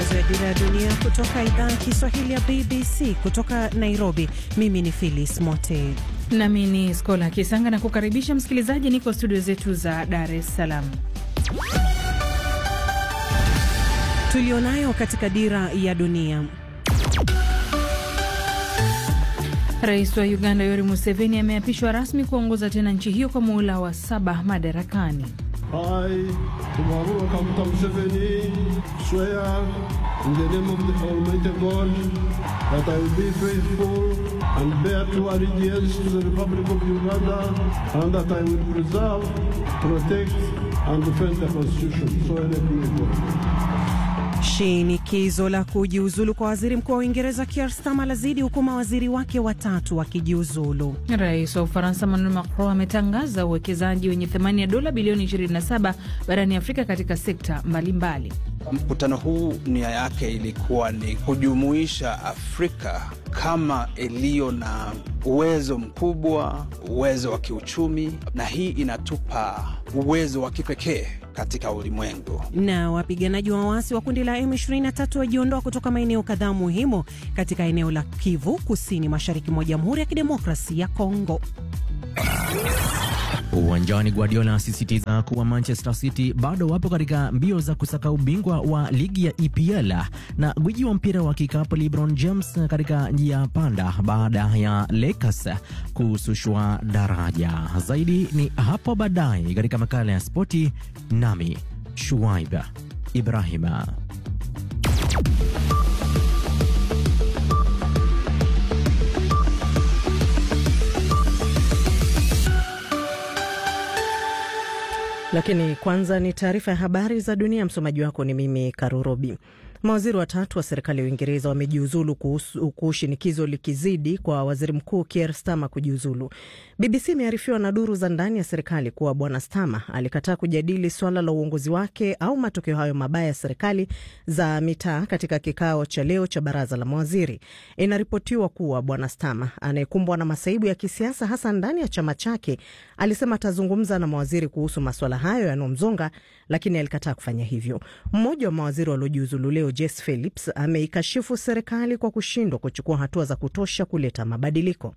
matangazo ya Dira ya Dunia kutoka idhaa ya Kiswahili ya BBC kutoka Nairobi. Mimi ni Phyllis Mote nami ni Skola Kisanga na kukaribisha msikilizaji, niko studio zetu za Dar es Salaam. Tulionayo katika Dira ya Dunia. Rais wa Uganda Yoweri Museveni ameapishwa rasmi kuongoza tena nchi hiyo kwa muhula wa saba madarakani. I, Tumaru Kaguta Museveni, swear in the name of the Almighty God that I will be faithful and bear true allegiance to the Republic of Uganda and that I will preserve, protect and defend the Constitution. So help me God. Shinikizo la kujiuzulu kwa waziri mkuu wa Uingereza Keir Starmer lazidi huku mawaziri wake watatu wakijiuzulu. Rais wa Ufaransa Emmanuel Macron ametangaza uwekezaji wenye thamani ya dola bilioni 27 barani Afrika katika sekta mbalimbali. Mkutano huu nia yake ilikuwa ni kujumuisha Afrika kama iliyo na uwezo mkubwa, uwezo wa kiuchumi, na hii inatupa uwezo wa kipekee katika ulimwengu. Na wapiganaji wa waasi wa kundi la M23 wajiondoa kutoka maeneo kadhaa muhimu katika eneo la Kivu kusini mashariki mwa Jamhuri ya Kidemokrasi ya Kongo. Uwanjani, Guardiola asisitiza kuwa Manchester City bado wapo katika mbio za kusaka ubingwa wa ligi ya EPL, na gwiji wa mpira wa kikapu LeBron James katika njia panda baada ya Lakers kusushwa daraja. Zaidi ni hapo baadaye katika makala ya spoti, nami Shuaib Ibrahima. Lakini kwanza ni taarifa ya habari za dunia. Msomaji wako ni mimi Karurobi. Mawaziri watatu wa serikali ya Uingereza wamejiuzulu huku shinikizo likizidi kwa waziri mkuu Keir Starmer kujiuzulu. BBC imearifiwa na duru za ndani ya serikali kuwa bwana Starmer alikataa kujadili swala la uongozi wake au matokeo hayo mabaya ya serikali za mitaa katika kikao cha leo cha baraza la mawaziri. Inaripotiwa kuwa bwana Starmer anayekumbwa na masaibu ya kisiasa hasa ndani ya chama chake alisema atazungumza na mawaziri kuhusu maswala hayo yanayomzonga, lakini alikataa kufanya hivyo. Mmoja wa mawaziri waliojiuzulu leo Jess Phillips ameikashifu serikali kwa kushindwa kuchukua hatua za kutosha kuleta mabadiliko.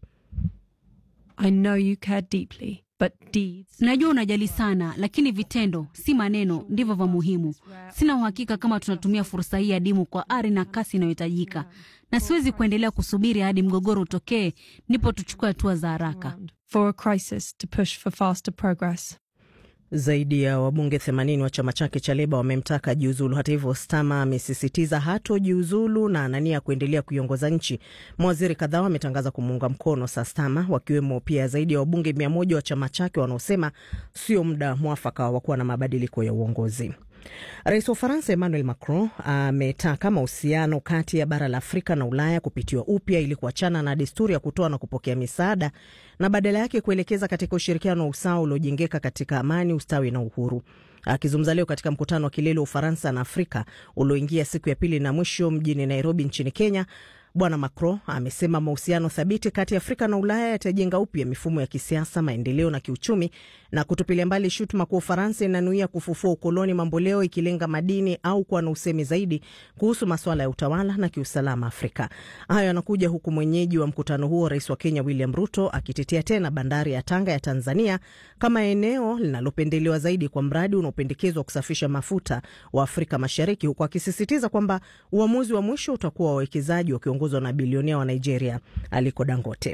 I know you care deeply, but deeds... Najua unajali sana, lakini vitendo si maneno ndivyo vya muhimu. Sina uhakika kama tunatumia fursa hii adimu kwa ari na kasi inayohitajika, na siwezi kuendelea kusubiri hadi mgogoro utokee ndipo tuchukue hatua za haraka. For a crisis to push for faster progress. Zaidi ya wabunge 80 wa chama chake cha Leba wamemtaka jiuzulu. Hata hivyo, Stama amesisitiza hatojiuzulu na anania kuendelea kuiongoza nchi. Mawaziri kadhaa wametangaza kumuunga mkono sa Stama, wakiwemo pia zaidi ya wabunge 100 wa chama chake wanaosema sio muda mwafaka wa kuwa na mabadiliko ya uongozi. Rais wa Ufaransa Emmanuel Macron ametaka mahusiano kati ya bara la Afrika na Ulaya kupitiwa upya ili kuachana na desturi ya kutoa na kupokea misaada na badala yake kuelekeza katika ushirikiano wa usawa uliojengeka katika amani, ustawi na uhuru. Akizungumza leo katika mkutano wa kilele wa Ufaransa na Afrika ulioingia siku ya pili na mwisho mjini Nairobi nchini Kenya, Bwana Macron amesema mahusiano thabiti kati ya Afrika na Ulaya yatajenga upya mifumo ya kisiasa, maendeleo na kiuchumi, na kutupilia mbali shutuma kuwa Ufaransa inanuia kufufua ukoloni mamboleo, ikilenga madini au kuwa na usemi zaidi kuhusu masuala ya utawala na kiusalama Afrika. Hayo yanakuja huku mwenyeji wa mkutano huo, rais wa Kenya William Ruto, akitetea tena bandari ya Tanga ya Tanzania kama eneo linalopendelewa zaidi kwa mradi unaopendekezwa kusafisha mafuta wa Afrika Mashariki, huku akisisitiza kwamba uamuzi wa mwisho utakuwa wawekezaji wakiongozwa na bilionea wa Nigeria Aliko Dangote.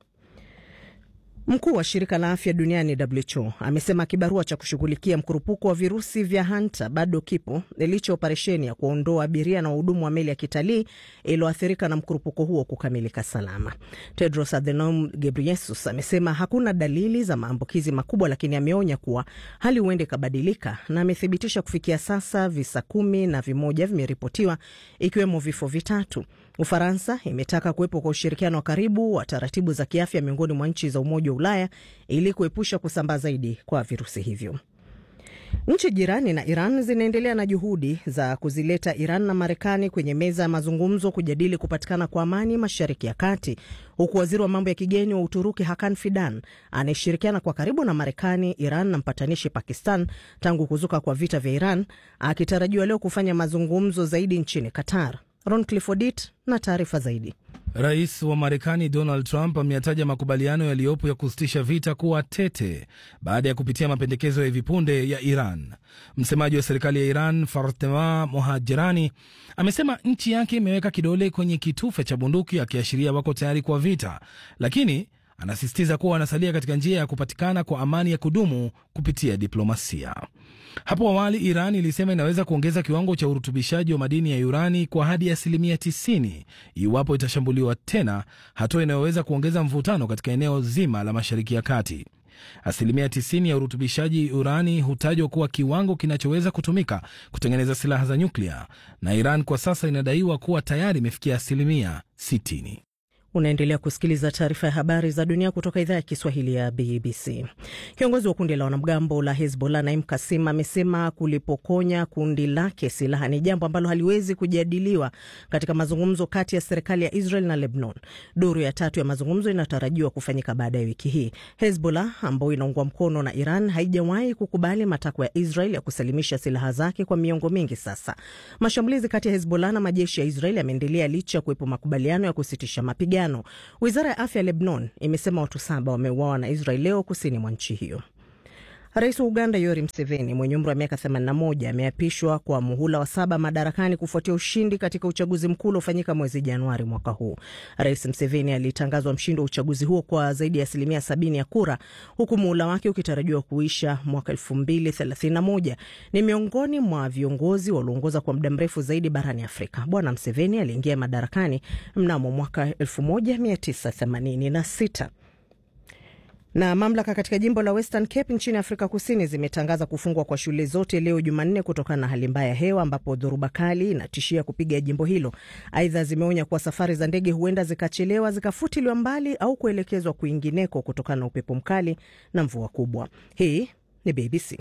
Mkuu wa shirika la afya duniani WHO amesema kibarua cha kushughulikia mkurupuko wa virusi vya hanta bado kipo licha operesheni ya kuondoa abiria na wahudumu wa meli ya kitalii iliyoathirika na mkurupuko huo kukamilika salama. Tedros Adhanom Ghebreyesus amesema hakuna dalili za maambukizi makubwa, lakini ameonya kuwa hali huenda ikabadilika, na amethibitisha kufikia sasa visa kumi na vimoja vimeripotiwa ikiwemo vifo vitatu. Ufaransa imetaka kuwepo kwa ushirikiano wa karibu wa taratibu za kiafya miongoni mwa nchi za Umoja wa Ulaya ili kuepusha kusambaa zaidi kwa virusi hivyo. Nchi jirani na Iran zinaendelea na juhudi za kuzileta Iran na Marekani kwenye meza ya mazungumzo kujadili kupatikana kwa amani Mashariki ya Kati, huku waziri wa mambo ya kigeni wa Uturuki Hakan Fidan anayeshirikiana kwa karibu na Marekani, Iran na mpatanishi Pakistan tangu kuzuka kwa vita vya Iran akitarajiwa leo kufanya mazungumzo zaidi nchini Qatar. Ron Cliffordit na taarifa zaidi. Rais wa Marekani Donald Trump ameyataja makubaliano yaliyopo ya kusitisha vita kuwa tete baada ya kupitia mapendekezo ya hivi punde ya Iran. Msemaji wa serikali ya Iran Fatema Mohajerani amesema nchi yake imeweka kidole kwenye kitufe cha bunduki, akiashiria wako tayari kwa vita, lakini anasisitiza kuwa wanasalia katika njia ya kupatikana kwa amani ya kudumu kupitia diplomasia. Hapo awali Iran ilisema inaweza kuongeza kiwango cha urutubishaji wa madini ya urani kwa hadi asilimia 90 iwapo itashambuliwa tena, hatua inayoweza kuongeza mvutano katika eneo zima la Mashariki ya Kati. Asilimia 90 ya urutubishaji urani hutajwa kuwa kiwango kinachoweza kutumika kutengeneza silaha za nyuklia, na Iran kwa sasa inadaiwa kuwa tayari imefikia asilimia 60. Unaendelea kusikiliza taarifa ya habari za dunia kutoka idhaa ya Kiswahili ya BBC. Kiongozi wa kundi la wanamgambo la Hezbollah Naim Kasim amesema kulipokonya kundi lake silaha ni jambo ambalo haliwezi kujadiliwa katika mazungumzo kati ya serikali ya Israel na Lebanon. Duru ya tatu ya mazungumzo inatarajiwa kufanyika baada ya wiki hii. Hezbollah ambayo inaungwa mkono na Iran haijawahi kukubali matakwa ya Israel ya kusalimisha silaha zake kwa miongo mingi sasa. Mashambulizi kati ya Hezbollah na majeshi ya Israel yameendelea licha ya kuwepo makubaliano ya kusitisha mapigano. Wizara ya afya ya Lebanon imesema watu saba wameuawa na Israel leo kusini mwa nchi hiyo. Rais wa Uganda Yoweri Museveni mwenye umri wa miaka 81 ameapishwa kwa muhula wa saba madarakani kufuatia ushindi katika uchaguzi mkuu uliofanyika mwezi Januari mwaka huu. Rais Museveni alitangazwa mshindi wa uchaguzi huo kwa zaidi ya asilimia 70 ya kura, huku muhula wake ukitarajiwa kuisha mwaka 2031. Ni miongoni mwa viongozi walioongoza kwa muda mrefu zaidi barani Afrika. Bwana Museveni aliingia madarakani mnamo mwaka 1986 na mamlaka katika jimbo la Western Cape nchini Afrika Kusini zimetangaza kufungwa kwa shule zote leo Jumanne kutokana na hali mbaya ya hewa ambapo dhoruba kali inatishia kupiga jimbo hilo. Aidha, zimeonya kuwa safari za ndege huenda zikachelewa, zikafutiliwa mbali au kuelekezwa kwingineko kutokana na upepo mkali na mvua kubwa. Hii ni BBC.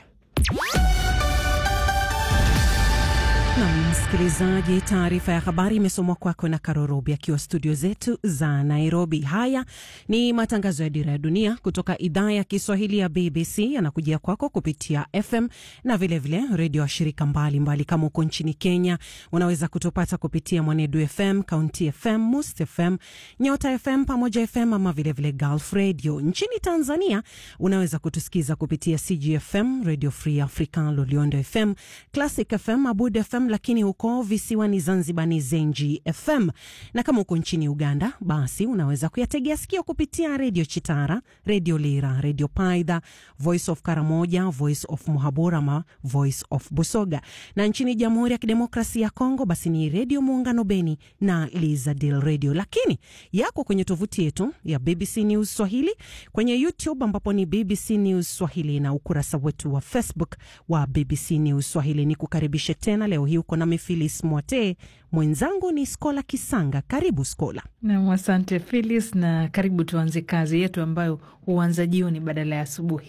Na msikilizaji, taarifa ya habari imesomwa kwako na Karorobi akiwa studio zetu za Nairobi. Haya ni matangazo ya Dira ya Dunia kutoka idhaa ya Kiswahili ya BBC, yanakujia kwako kupitia FM na vilevile redio wa shirika mbalimbali. Kama uko nchini Kenya, unaweza kutupata kupitia Mwanedu FM, County FM, Must FM, Nyota FM pamoja FM ama vilevile Gulf Radio. Nchini Tanzania unaweza kutusikiza kupitia CGFM, Radio Free Africa, Loliondo FM, Classic FM, Abud FM lakini huko visiwani Zanzibar ni Zenji FM, na kama uko nchini Uganda basi unaweza kuyategea sikio kupitia redio Chitara, redio Lira, redio Paidha, Voice of Karamoja, Voice of Muhabura ama Voice of Busoga, na nchini Jamhuri ya Kidemokrasia ya Kongo basi ni redio Muungano Beni na Lizadil Radio, lakini yako kwenye tovuti yetu ya BBC News Swahili, kwenye YouTube ambapo ni BBC News Swahili na ukurasa wetu wa Facebook wa BBC News Swahili. Ni kukaribishe tena leo hii uko nami Filis Mwate, mwenzangu ni Skola Kisanga. Karibu Skola. Nam, asante Filis, na karibu tuanze kazi yetu ambayo huanza jioni badala ya asubuhi.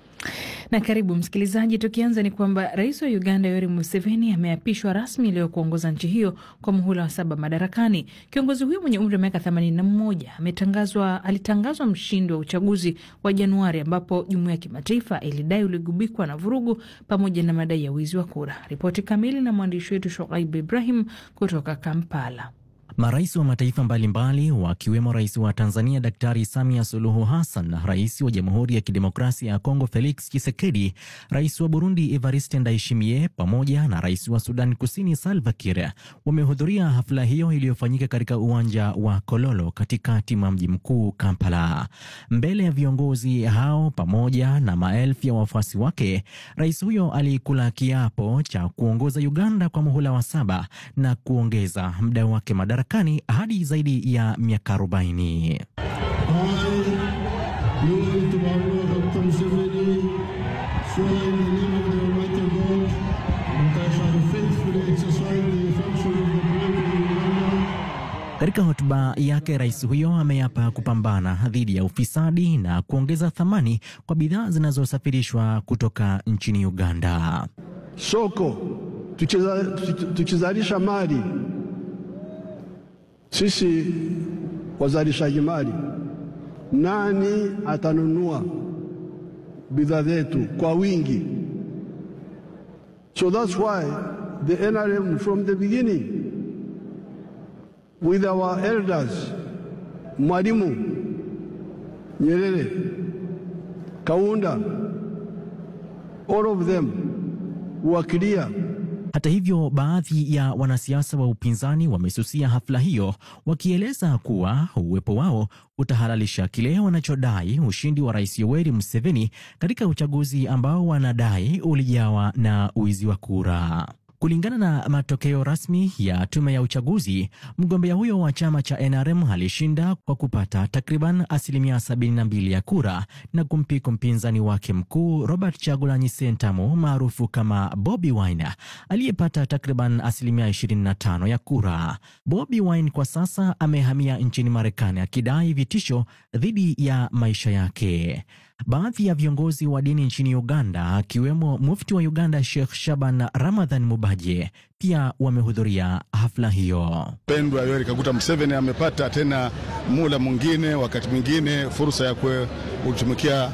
Na karibu msikilizaji, tukianza ni kwamba rais wa Uganda Yoweri Museveni ameapishwa rasmi leo kuongoza nchi hiyo kwa muhula wa saba madarakani. Kiongozi huyo mwenye umri wa miaka 81 ametangazwa alitangazwa mshindi wa uchaguzi wa Januari ambapo jumuiya ya kimataifa ilidai uligubikwa na vurugu pamoja na madai ya wizi wa kura. Ripoti kamili na mwandishi wetu Shoaib Ibrahim kutoka Kampala. Marais wa mataifa mbalimbali wakiwemo rais wa Tanzania Daktari Samia Suluhu Hassan, rais wa Jamhuri ya Kidemokrasia ya Kongo Felix Tshisekedi, rais wa Burundi Evariste Ndayishimiye pamoja na rais wa Sudan Kusini Salva Kiir wamehudhuria hafla hiyo iliyofanyika katika uwanja wa Kololo katikati mwa mji mkuu Kampala. Mbele ya viongozi hao pamoja na maelfu ya wafuasi wake, rais huyo alikula kiapo cha kuongoza Uganda kwa muhula wa saba na kuongeza muda wake madarakani hadi zaidi ya miaka 40. Katika hotuba yake, rais huyo ameapa kupambana dhidi ya ufisadi na kuongeza thamani kwa bidhaa zinazosafirishwa kutoka nchini Uganda. Soko tukizalisha mali sisi wazalishaji mali, nani atanunua bidhaa zetu kwa wingi? So that's why the NRM from the beginning with our elders Mwalimu Nyerere, Kaunda, all of them were clear hata hivyo, baadhi ya wanasiasa wa upinzani wamesusia hafla hiyo, wakieleza kuwa uwepo wao utahalalisha kile wanachodai ushindi wa Rais Yoweri Museveni katika uchaguzi ambao wanadai ulijawa na wizi wa kura. Kulingana na matokeo rasmi ya tume ya uchaguzi, mgombea huyo wa chama cha NRM alishinda kwa kupata takriban asilimia 72 ya kura na kumpiku mpinzani wake mkuu Robert Chagulanyi Sentamu maarufu kama Bobi Wine aliyepata takriban asilimia 25 ya kura. Bobi Wine kwa sasa amehamia nchini Marekani akidai vitisho dhidi ya maisha yake. Baadhi ya viongozi wa dini nchini Uganda akiwemo mufti wa Uganda Sheikh Shaban Ramadhan Mubaje pia wamehudhuria hafla hiyo. Pendwa Yoweri Kaguta Museveni amepata tena mula mwingine, wakati mwingine fursa ya kutumikia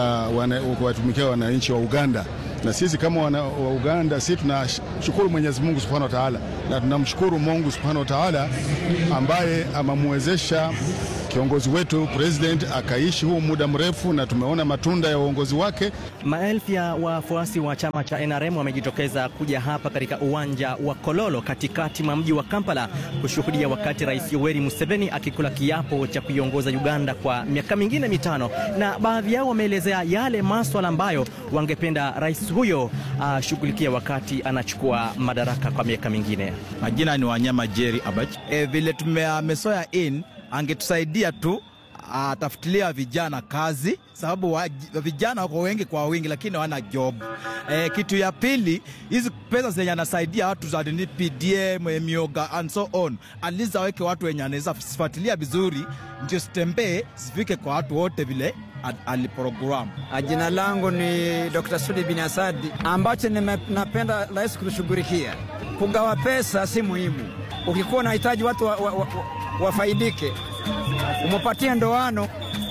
uh, kuwatumikia wananchi wa Uganda na sisi kama wana, wa Uganda sisi tunashukuru Mwenyezi Mungu Subhanahu wa Ta'ala, na tunamshukuru Mungu Subhanahu wa Ta'ala ambaye amemwezesha kiongozi wetu president akaishi huu muda mrefu na tumeona matunda ya uongozi wake. Maelfu ya wafuasi wa chama cha NRM wamejitokeza kuja hapa katika uwanja wa Kololo katikati mwa mji wa Kampala kushuhudia wakati Rais Yoweri Museveni akikula kiapo cha kuiongoza Uganda kwa miaka mingine mitano, na baadhi yao wameelezea yale maswala ambayo wangependa rais huyo ashughulikia uh, wakati anachukua madaraka kwa miaka mingine. Majina ni Wanyama Jerry Abach. E, vile tumeamesoya in angetusaidia tu atafutilia vijana kazi, sababu wa, vijana wako wengi kwa wingi, lakini hawana job. E, kitu ya pili, hizi pesa zenye anasaidia watu za PDM, mioga and so on, at least aweke watu wenye anaweza fuatilia vizuri, ndio sitembee zifike kwa watu wote vile aliprogram. Jina langu ni Dr. Sudi bin Asadi. Ambacho napenda rais kutushughulikia, kugawa pesa si muhimu. Ukikuwa unahitaji watu wa, wa, wa, wafaidike umepatia ndoano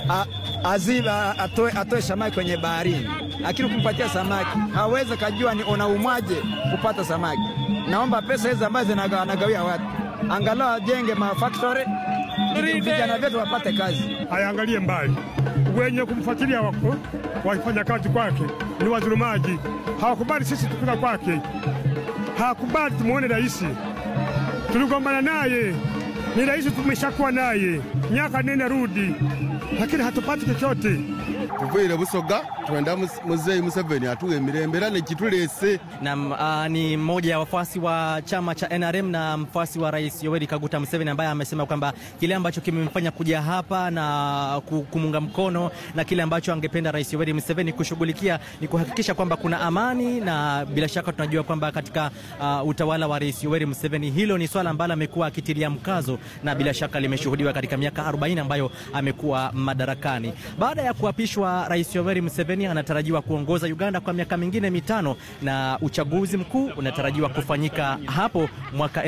aziba atoe, atoe samaki kwenye baharini, lakini ukimpatia samaki hawezi kajua ni unaumwaje kupata samaki. Naomba pesa hizi ambazo zinagawia watu angalau ajenge mafactory vijana wetu wapate kazi. Ayaangalie mbali, wenye kumfuatilia wafanya kazi kwake ni wadhulumaji. Hawakubali sisi tupika kwake, hawakubali tumuone rais. Tuligombana naye ni rais tumeshakuwa naye miaka nene rudi, lakini hatupati chochote. Tuvuile Busoga twenda Muzei Museveni atuwe miremberane chitulese. Na uh, ni mmoja ya wafuasi wa chama cha NRM na mfuasi wa rais Yoweri Kaguta Museveni ambaye amesema kwamba kile ambacho kimemfanya kuja hapa na kumunga mkono na kile ambacho angependa rais Yoweri Museveni kushughulikia ni kuhakikisha kwamba kuna amani, na bila shaka tunajua kwamba katika uh, utawala wa rais Yoweri Museveni hilo ni swala ambalo amekuwa akitilia mkazo na bila shaka limeshuhudiwa katika miaka 40 ambayo amekuwa madarakani. Baada ya kuapishwa rais Yoweri Museveni anatarajiwa kuongoza Uganda kwa miaka mingine mitano na uchaguzi mkuu unatarajiwa kufanyika hapo mwaka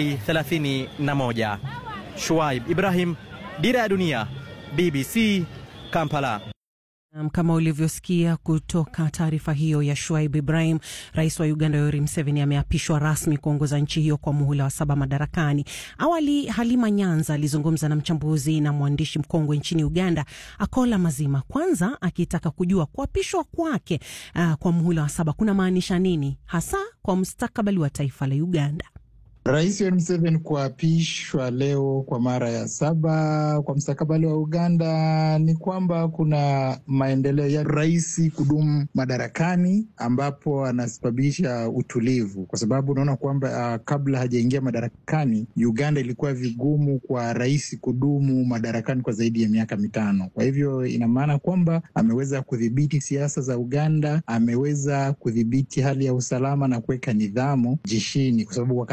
2031. Shuaib Ibrahim, Dira ya Dunia, BBC, Kampala. Kama ulivyosikia kutoka taarifa hiyo ya Shuaib Ibrahim, rais wa Uganda Yoweri Museveni ameapishwa rasmi kuongoza nchi hiyo kwa muhula wa saba madarakani. Awali Halima Nyanza alizungumza na mchambuzi na mwandishi mkongwe nchini Uganda Akola Mazima, kwanza akitaka kujua kuapishwa kwake uh, kwa muhula wa saba kuna maanisha nini hasa kwa mustakabali wa taifa la Uganda. Rais Yoweri Museveni kuapishwa leo kwa mara ya saba kwa mustakabali wa Uganda ni kwamba kuna maendeleo ya rais kudumu madarakani, ambapo anasababisha utulivu, kwa sababu unaona kwamba uh, kabla hajaingia madarakani Uganda ilikuwa vigumu kwa rais kudumu madarakani kwa zaidi ya miaka mitano. Kwa hivyo ina maana kwamba ameweza kudhibiti siasa za Uganda, ameweza kudhibiti hali ya usalama na kuweka nidhamu jeshini, kwa sababu wakati ule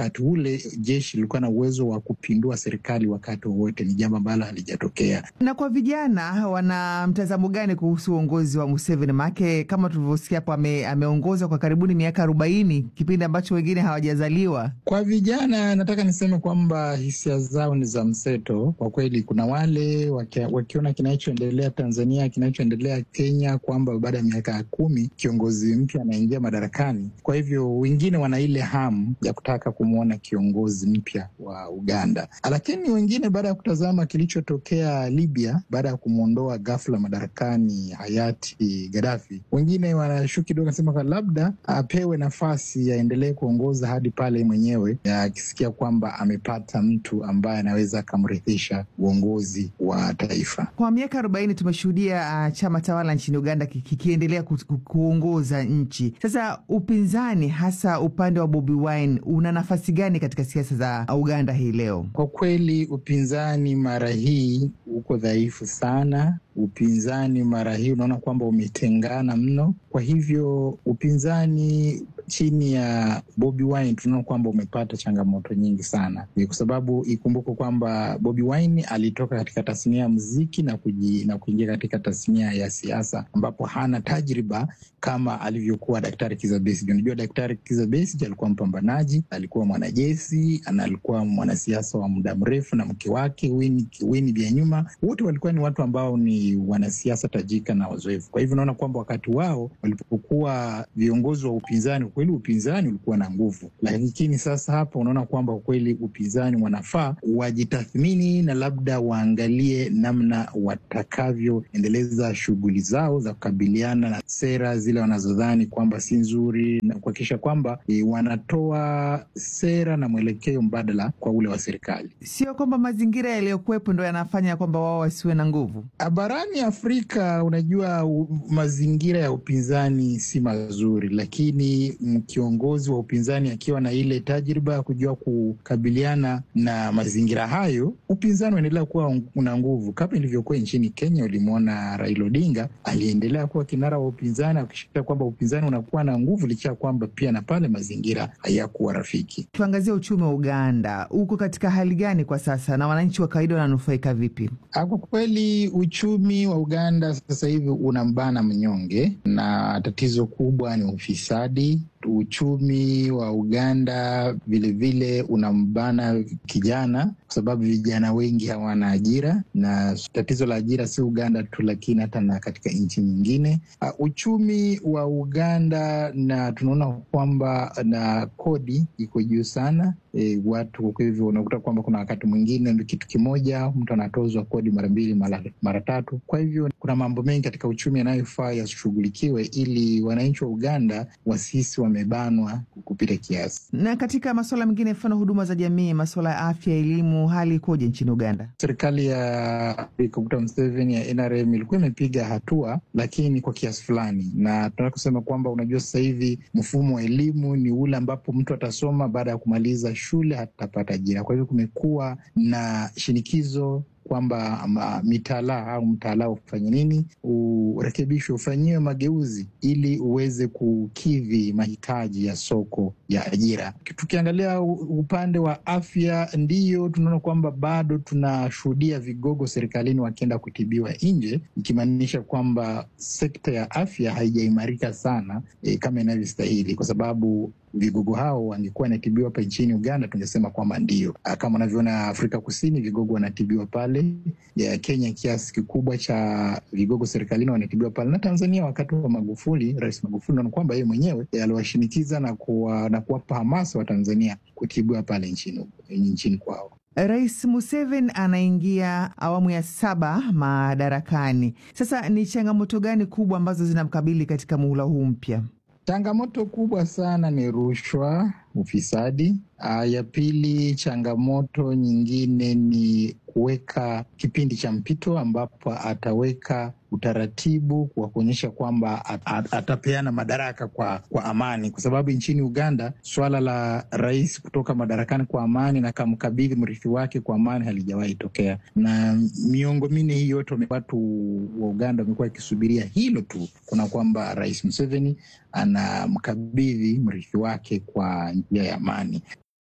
ule jeshi lilikuwa na uwezo wa kupindua serikali wakati wowote, ni jambo ambalo halijatokea. Na kwa vijana, wana mtazamo gani kuhusu uongozi wa Museveni? Maanake kama tulivyosikia hapo, ame, ameongoza kwa karibuni miaka arobaini, kipindi ambacho wengine hawajazaliwa. Kwa vijana, nataka niseme kwamba hisia zao ni za mseto. Kwa kweli, kuna wale wakia, wakiona kinachoendelea Tanzania, kinachoendelea Kenya, kwamba baada ya miaka kumi kiongozi mpya anaingia madarakani. Kwa hivyo wengine wana ile hamu ya kutaka kumwona kiongozi mpya wa Uganda, lakini wengine baada ya kutazama kilichotokea Libya baada ya kumwondoa ghafla madarakani hayati Gaddafi, wengine wanashuku kidogo, nasema labda apewe nafasi aendelee kuongoza hadi pale mwenyewe akisikia kwamba amepata mtu ambaye anaweza akamrithisha uongozi wa taifa. Kwa miaka arobaini tumeshuhudia uh, chama tawala nchini Uganda kikiendelea ku, ku, kuongoza nchi. Sasa upinzani, hasa upande wa Bobi Wine, una nafasi gani katika siasa za Uganda hii leo? Kwa kweli upinzani mara hii uko dhaifu sana. Upinzani mara hii unaona kwamba umetengana mno. Kwa hivyo upinzani chini ya Bobi Wine tunaona kwamba umepata changamoto nyingi sana, kwa sababu ikumbuke kwamba Bobi Wine alitoka katika tasnia ya muziki na kuji, na kuingia katika tasnia ya siasa ambapo hana tajriba kama alivyokuwa Daktari Kizza Besigye. Unajua, Daktari Kizza Besigye alikuwa mpambanaji, alikuwa mwanajeshi na alikuwa mwanasiasa wa muda mrefu, na mke wake Winnie Byanyima, wote walikuwa ni watu ambao ni wanasiasa tajika na wazoefu. Kwa hivyo unaona kwamba wakati wao walipokuwa viongozi wa upinzani kweli upinzani ulikuwa na nguvu, lakini sasa hapa unaona kwamba kweli upinzani wanafaa wajitathmini na labda waangalie namna watakavyoendeleza shughuli zao za kukabiliana na sera zile wanazodhani kwamba si nzuri, na kuhakikisha kwamba e, wanatoa sera na mwelekeo mbadala kwa ule wa serikali. Sio kwamba mazingira yaliyokuwepo ndo yanafanya kwamba wao wasiwe na nguvu. Barani Afrika, unajua u, mazingira ya upinzani si mazuri, lakini kiongozi wa upinzani akiwa na ile tajriba ya kujua kukabiliana na mazingira hayo, upinzani unaendelea kuwa una nguvu, kama ilivyokuwa nchini Kenya. Ulimwona Raila Odinga aliendelea kuwa kinara wa upinzani, akishikia kwamba upinzani unakuwa na nguvu, licha ya kwamba pia na pale mazingira hayakuwa rafiki. Tuangazie uchumi wa Uganda, uko katika hali gani kwa sasa na wananchi wa kawaida wananufaika vipi? Kwa kweli uchumi wa Uganda sasa hivi unambana mnyonge, na tatizo kubwa ni ufisadi. Uchumi wa Uganda vilevile unambana kijana, kwa sababu vijana wengi hawana ajira, na tatizo la ajira si Uganda tu, lakini hata na katika nchi nyingine. Uh, uchumi wa Uganda na tunaona kwamba na kodi iko juu sana. E, watu kwa hivyo unakuta kwamba kuna wakati mwingine kitu kimoja mtu anatozwa kodi mara mbili mara, mara tatu. Kwa hivyo kuna mambo mengi katika uchumi yanayofaa yashughulikiwe ili wananchi wa Uganda wasisi wamebanwa kupita kiasi. Na katika masuala mengine, mfano huduma za jamii, masuala ya afya, elimu, hali ikoje nchini Uganda? Serikali ya Dr. Museveni ya NRM ilikuwa imepiga hatua, lakini kwa kiasi fulani, na tunataka kusema kwamba unajua, sasa hivi mfumo wa elimu ni ule ambapo mtu atasoma baada ya kumaliza shule hatapata ajira. Kwa hivyo kumekuwa na shinikizo kwamba mitaala au mtaala ufanye nini, urekebishwe, ufanyiwe mageuzi ili uweze kukidhi mahitaji ya soko ya ajira. Tukiangalia upande wa afya, ndiyo tunaona kwamba bado tunashuhudia vigogo serikalini wakienda kutibiwa nje, ikimaanisha kwamba sekta ya afya haijaimarika sana e, kama inavyostahili kwa sababu vigogo hao wangekuwa wanatibiwa hapa nchini Uganda, tungesema kwamba ndio kama unavyoona Afrika Kusini, vigogo wanatibiwa pale ya Kenya, kiasi kikubwa cha vigogo serikalini wanatibiwa pale, na Tanzania wakati wa Magufuli, Rais Magufuli naona kwamba yeye mwenyewe aliwashinikiza na kuwa, na kuwapa hamasa wa Tanzania kutibiwa pale nchini, nchini kwao. Rais Museveni anaingia awamu ya saba madarakani. Sasa ni changamoto gani kubwa ambazo zinamkabili katika muhula huu mpya? Changamoto kubwa sana ni rushwa, ufisadi. Ya pili, changamoto nyingine ni kuweka kipindi cha mpito ambapo ataweka utaratibu wa kuonyesha kwamba at, at, atapeana madaraka kwa, kwa amani, kwa sababu nchini Uganda swala la rais kutoka madarakani kwa amani na kamkabidhi mrithi wake kwa amani halijawahi tokea, na miongo minne hii yote watu wa Uganda wamekuwa wakisubiria hilo tu, kuna kwamba Rais Museveni anamkabidhi mrithi wake kwa njia ya amani.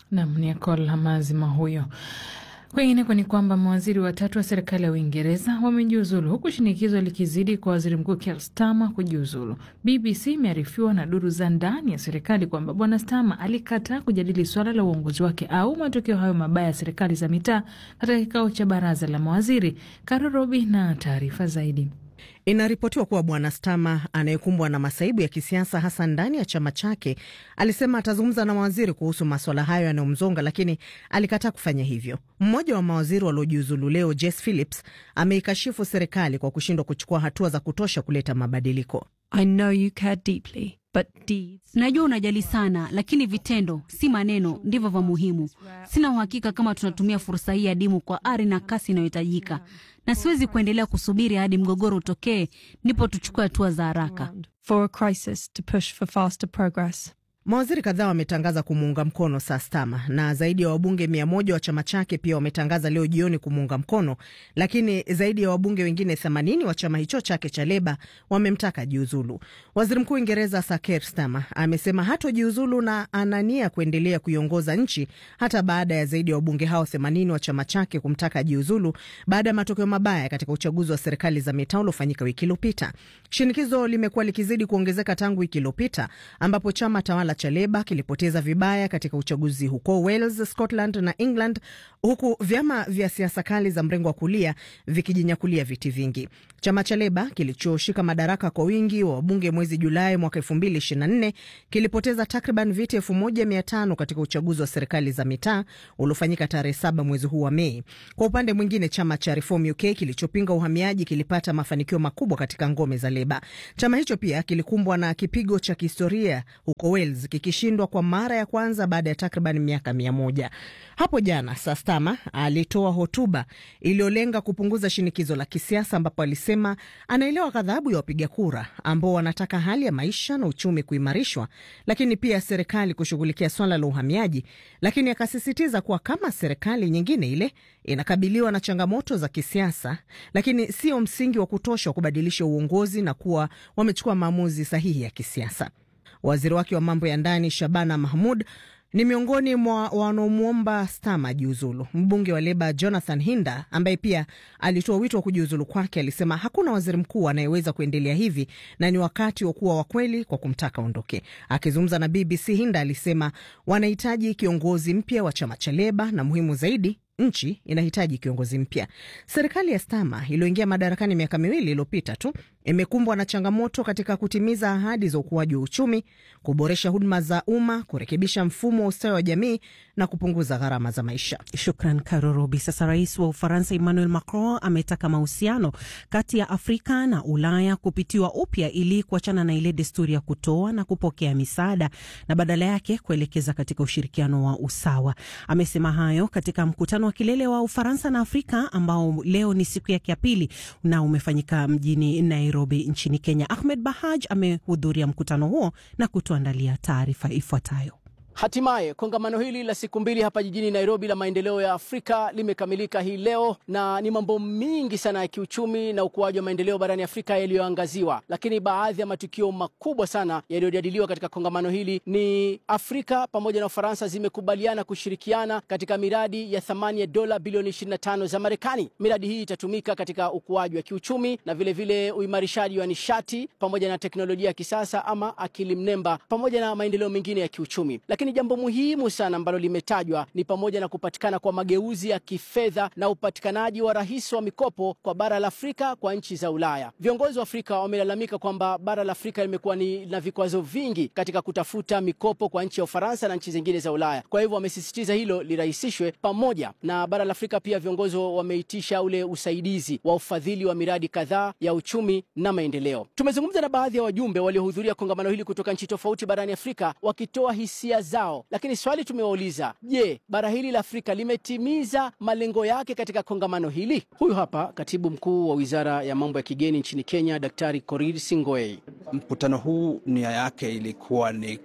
Nam ni Akol Hamazima huyo. Kwingineko ni kwamba mawaziri watatu wa serikali ya Uingereza wamejiuzulu huku shinikizo likizidi kwa waziri mkuu Keir Starmer kujiuzulu. BBC imearifiwa na duru za ndani ya serikali kwamba bwana Starmer alikataa kujadili suala la uongozi wake au matokeo hayo mabaya ya serikali za mitaa katika kikao cha baraza la mawaziri. Karo Robi na taarifa zaidi. Inaripotiwa kuwa bwana Stama anayekumbwa na masaibu ya kisiasa hasa ndani ya chama chake alisema atazungumza na mawaziri kuhusu maswala hayo yanayomzonga, lakini alikataa kufanya hivyo. Mmoja wa mawaziri waliojiuzulu leo, Jess Phillips, ameikashifu serikali kwa kushindwa kuchukua hatua za kutosha kuleta mabadiliko. I know you care deeply, but deeds. Najua unajali sana, lakini vitendo, si maneno, ndivyo vya muhimu. Sina uhakika kama tunatumia fursa hii adimu kwa ari na kasi inayohitajika, na siwezi kuendelea kusubiri hadi mgogoro utokee ndipo tuchukue hatua za haraka. For a crisis to push for faster progress. Mawaziri kadhaa wametangaza kumuunga mkono Sastama na zaidi ya wabunge mia moja wa chama chake pia wametangaza leo jioni kumuunga mkono, lakini zaidi ya wabunge wengine 80 wa chama hicho chake cha Leba wamemtaka jiuzulu. Waziri Mkuu Uingereza Sir Keir Starmer amesema hatojiuzulu na anania kuendelea kuiongoza nchi hata baada ya zaidi ya wabunge hao 80 wa chama chake kumtaka jiuzulu baada ya matokeo mabaya katika uchaguzi wa serikali za mitaa uliofanyika wiki iliyopita. Shinikizo limekuwa likizidi kuongezeka tangu wiki iliyopita ambapo chama tawala cha Leba kilipoteza vibaya katika uchaguzi huko Wales, Scotland na England, huku vyama vya siasa kali za mrengo wa kulia vikijinyakulia viti vingi. Chama cha Leba kilichoshika madaraka kwa wingi wa wabunge mwezi Julai mwaka 2024 kilipoteza takriban viti 1500 katika uchaguzi wa serikali za mitaa uliofanyika tarehe saba mwezi huu wa Mei. Kwa upande mwingine, chama cha Reform UK kilichopinga uhamiaji kilipata mafanikio makubwa katika ngome za Leba. Chama hicho pia kilikumbwa na kipigo cha kihistoria huko Wales kikishindwa kwa mara ya kwanza baada ya takriban miaka mia moja. Hapo jana Sastama alitoa hotuba iliyolenga kupunguza shinikizo la kisiasa, ambapo alisema anaelewa ghadhabu ya wapiga kura ambao wanataka hali ya maisha na uchumi kuimarishwa, lakini pia serikali kushughulikia swala la uhamiaji, lakini akasisitiza kuwa kama serikali nyingine ile inakabiliwa na changamoto za kisiasa, lakini sio msingi wa kutosha wa kubadilisha uongozi na kuwa wamechukua maamuzi sahihi ya kisiasa. Waziri wake wa mambo ya ndani Shabana Mahmud ni miongoni mwa wanaomwomba Stama jiuzulu. Mbunge wa Leba Jonathan Hinda, ambaye pia alitoa wito wa kujiuzulu kwake, alisema hakuna waziri mkuu anayeweza kuendelea hivi na ni wakati wa kuwa wakweli kwa kumtaka ondoke. Akizungumza na BBC, Hinda alisema wanahitaji kiongozi mpya wa chama cha Leba na muhimu zaidi nchi inahitaji kiongozi mpya. Serikali ya Stama iliyoingia madarakani miaka miwili iliyopita tu imekumbwa na changamoto katika kutimiza ahadi za ukuaji wa uchumi, kuboresha huduma za umma, kurekebisha mfumo wa ustawi wa jamii na kupunguza gharama za maisha. Shukran Karorobi. Sasa rais wa Ufaransa Emmanuel Macron ametaka mahusiano kati ya Afrika na Ulaya kupitiwa upya ili kuachana na ile desturi ya kutoa na kupokea misaada na badala yake kuelekeza katika ushirikiano wa usawa. Amesema hayo katika mkutano wa kilele wa Ufaransa na Afrika ambao leo ni siku yake ya pili na umefanyika mjini Nairobi nchini Kenya. Ahmed Bahaj amehudhuria mkutano huo na kutuandalia taarifa ifuatayo. Hatimaye kongamano hili la siku mbili hapa jijini Nairobi la maendeleo ya Afrika limekamilika hii leo, na ni mambo mingi sana ya kiuchumi na ukuaji wa maendeleo barani Afrika yaliyoangaziwa, lakini baadhi ya matukio makubwa sana yaliyojadiliwa katika kongamano hili ni Afrika pamoja na Ufaransa zimekubaliana kushirikiana katika miradi ya thamani ya dola bilioni 25 za Marekani. Miradi hii itatumika katika ukuaji wa kiuchumi na vilevile uimarishaji wa nishati pamoja na teknolojia ya kisasa ama akili mnemba pamoja na maendeleo mengine ya kiuchumi, lakini jambo muhimu sana ambalo limetajwa ni pamoja na kupatikana kwa mageuzi ya kifedha na upatikanaji wa rahisi wa mikopo kwa bara la Afrika kwa nchi za Ulaya. Viongozi wa Afrika wamelalamika kwamba bara la Afrika limekuwa ni na vikwazo vingi katika kutafuta mikopo kwa nchi ya Ufaransa na nchi zingine za Ulaya. Kwa hivyo wamesisitiza hilo lirahisishwe. Pamoja na bara la Afrika, pia viongozi wameitisha ule usaidizi wa ufadhili wa miradi kadhaa ya uchumi na maendeleo. Tumezungumza na baadhi ya wajumbe waliohudhuria kongamano hili kutoka nchi tofauti barani Afrika wakitoa hisia zao, lakini swali tumewauliza, je, bara hili la Afrika limetimiza malengo yake katika kongamano hili? Huyu hapa katibu mkuu wa wizara ya mambo ya kigeni nchini Kenya, Daktari Korir Singoi. Mkutano huu nia yake ilikuwa ni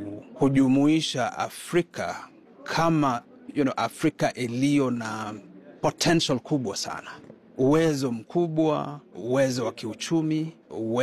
kujumuisha Afrika kama you know, Afrika iliyo na potential kubwa sana uwezo mkubwa, uwezo wa kiuchumi,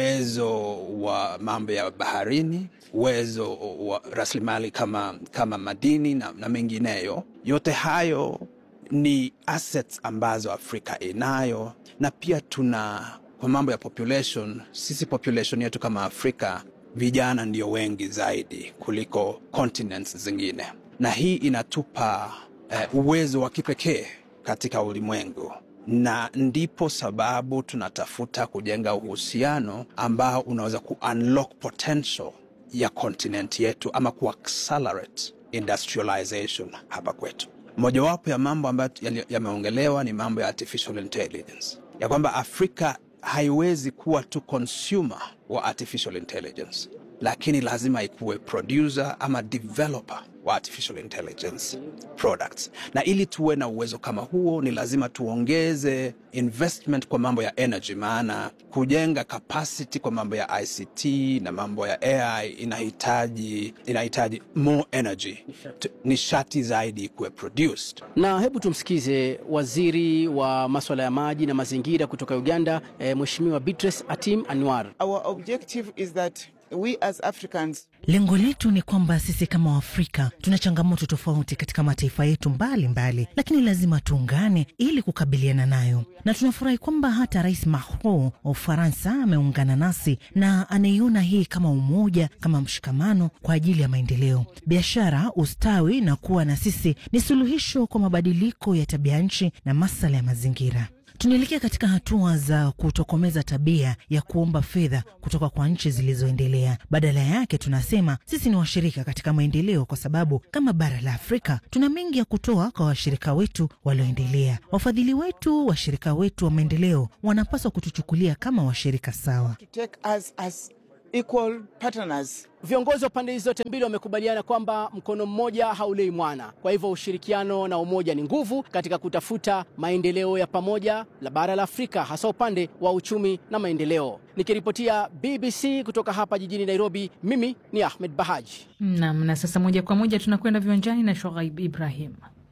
uwezo wa mambo ya baharini, uwezo wa rasilimali kama, kama madini na, na mengineyo. Yote hayo ni assets ambazo Afrika inayo, na pia tuna kwa mambo ya population, sisi population yetu kama Afrika vijana ndio wengi zaidi kuliko continents zingine, na hii inatupa eh, uwezo wa kipekee katika ulimwengu na ndipo sababu tunatafuta kujenga uhusiano ambao unaweza ku unlock potential ya continent yetu ama ku accelerate industrialization hapa kwetu. Mojawapo ya mambo ambayo yameongelewa ni mambo ya artificial intelligence, ya kwamba Afrika haiwezi kuwa tu consumer wa artificial intelligence, lakini lazima ikuwe producer ama developer wa artificial intelligence products. Na ili tuwe na uwezo kama huo, ni lazima tuongeze investment kwa mambo ya energy, maana kujenga capacity kwa mambo ya ICT na mambo ya AI inahitaji inahitaji more energy, nishati zaidi ikuwe produced. Na hebu tumsikize waziri wa maswala ya maji na mazingira kutoka Uganda, eh, Mheshimiwa Beatrice Atim Anwar. Our objective is that we as Africans Lengo letu ni kwamba sisi kama Waafrika tuna changamoto tofauti katika mataifa yetu mbalimbali mbali, lakini lazima tuungane ili kukabiliana nayo, na tunafurahi kwamba hata Rais Macron wa Ufaransa ameungana nasi na anaiona hii kama umoja, kama mshikamano kwa ajili ya maendeleo, biashara, ustawi na kuwa na sisi ni suluhisho kwa mabadiliko ya tabia nchi na masuala ya mazingira. Tunaelekea katika hatua za kutokomeza tabia ya kuomba fedha kutoka kwa nchi zilizoendelea. Badala yake, tunasema sisi ni washirika katika maendeleo, kwa sababu kama bara la Afrika tuna mengi ya kutoa kwa washirika wetu walioendelea. Wafadhili wetu, washirika wetu wa maendeleo wanapaswa kutuchukulia kama washirika sawa. to take us as equal partners. Viongozi wa pande hizi zote mbili wamekubaliana kwamba mkono mmoja haulei mwana. Kwa hivyo ushirikiano na umoja ni nguvu katika kutafuta maendeleo ya pamoja la bara la Afrika, hasa upande wa uchumi na maendeleo. Nikiripotia BBC kutoka hapa jijini Nairobi, mimi ni Ahmed Bahaji. Nam, na sasa moja kwa moja tunakwenda viwanjani na Shoaib Ibrahim.